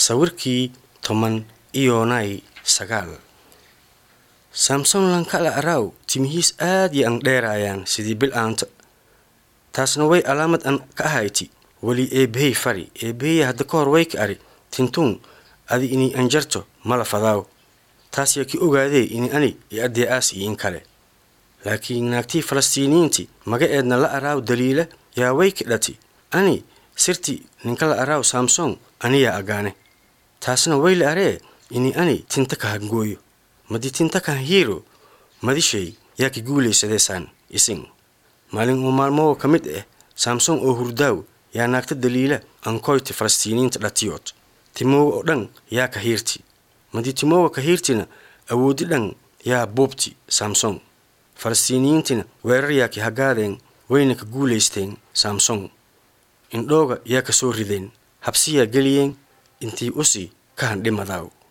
sawirkii toban iyonay sagaal samson lankala araw timihiis aad iyo an dheeraayaan sidii bil aanta taasna way alaamad an ka ahayti weli eebbahey fari eebbahey hadda ka hor way ka ari tintuun adi inay anjarto mala fadaaw taas yaa ki ogaadee ini ani iyo addee aas iin kale laakiin naagtii falastiiniyiinti maga eedna la araaw daliila yaa way ka dhati ani sirti ninka la araaw samson aniyaa agaane taasna way la aree ini ani tinta ka hangooyo madi tinta kan hiiro madishay yaa ka guulaysadeesaan isin maalin uu maalmowa ka mid ah samson oo hurdaaw yaa naagta daliila ankoyti falastiiniyiinta dhatiyood timoowa oo dhan yaa ka hiirti madi timoowa ka hiirtina awoodi dhan yaa buubti samson falastiiniyiintina weerar yaa ki hagaadeen wayna ka guulaysteen samson indhooga yaa ka soo rideen habsiyaa geliyeen intii usi ka handhimadaaw